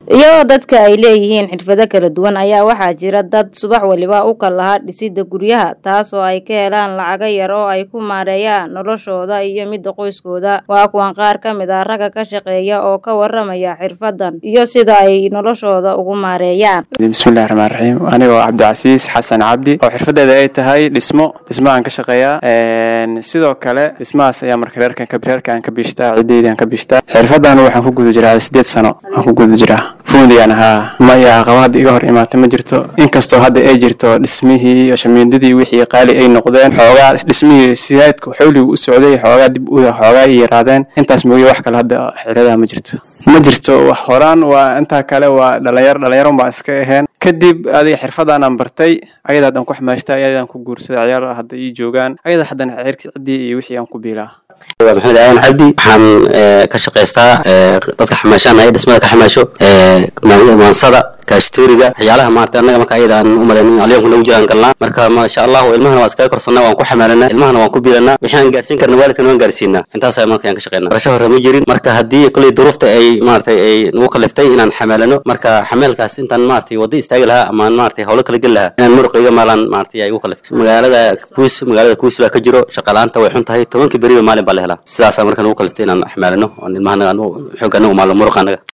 iyadoo dadka ay leeyihiin xirfado kala duwan ayaa waxaa jira dad subax waliba u kal lahaa dhisida guryaha taas oo ay ka helaan lacago yar oo ay ku maareeyaan noloshooda iyo midda qoyskooda waa kuwan qaar ka mid ah ragga ka shaqeeya oo ka waramaya xirfadan iyo sida ay noloshooda ugu maareeyaan bismillahi raxmaan raxiim anigoo cabdicasiis xasan cabdi oo xirfadeeda ay tahay dhismo dhismahaan ka shaqeeyaa sidoo kale dhismahaas ayaa marka reerkan reerkaan ka biishtaa ciddeydan ka biishtaa xirfadan waxaan ku guda jiraa sideed sano aan ku guda jiraa fuundiyaan ahaa maya caqaba hadda iga hor imaatay ma jirto inkastoo hadda ay jirto dhismihii iyo shamiindadii wixii qaali ay noqdeen xoogaa dhismihii sidaadka xawligu u socday xoogaa dib u xoogaa ay yaraadeen intaas mooye wax kale hadda xiradaha ma jirto ma jirto wax horaan waa intaa kale waa dhalinyar dhalinyaron baan iska aheen kadib adiga xirfadaanaan bartay ayadaadaan ku xamaashta ayadaan ku guursaday ciyaar hadda ii joogaan ayada haddana xeerkii ciddii iyo wixii aan ku biilaa waa maxamed aadan cabdi waxaan ka shaqaystaa dadka xamaashaan dhismada ka xamaasho maansada kaashtooriga waxyaalaha maarata annaga marka ayada aan u malayn alyoonka nagu jiraan galnaa marka maasha allah ilmahana waan iskaga korsanaa waan ku xamaalanaa ilmahana waan ku biilanaa wixii aan gaarsiin karna waalidkana waan gaarsiinaa intaasa marka aan ka shaqeynaa barasho hore ma jirin marka haddii kolley duruufta ay maaratay ay nagu kaliftay inaan xamaalano marka xameelkaas intaan maaratay wadda istaagi lahaa ama maaratay howlo kala geli lahaa inaan muruqayga maalaan maaratay ay igu kaliftay magaalada kuus magaalada kuus baa ka jiro shaqalaanta way xun tahay tobankii beriba maalin baa la helaa sidaasaa marka nagu kaliftay inaan xamaalano oon ilmahana xoogga anaga maalo muruqa anaga